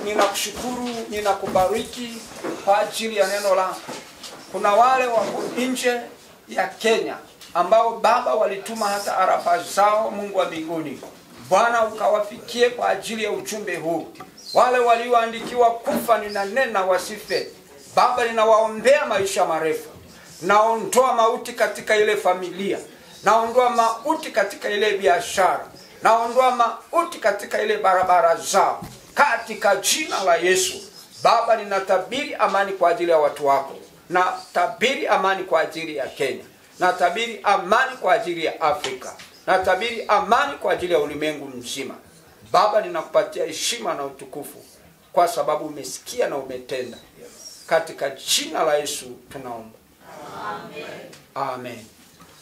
ninakushukuru, ninakubariki kwa ajili ya neno lako. Kuna wale wako nje ya Kenya ambao Baba walituma hata arafa zao, Mungu wa mbinguni. Bwana ukawafikie kwa ajili ya ujumbe huu. Wale walioandikiwa kufa, ninanena wasife. Baba, ninawaombea maisha marefu. Naondoa mauti katika ile familia, naondoa mauti katika ile biashara, naondoa mauti katika ile barabara zao, katika jina la Yesu. Baba, ninatabiri amani kwa ajili ya watu wako, natabiri amani kwa ajili ya Kenya, natabiri amani kwa ajili ya Afrika, natabiri amani kwa ajili ya ulimwengu mzima. Baba, ninakupatia heshima na utukufu kwa sababu umesikia na umetenda. Katika jina la Yesu tunaomba, amen.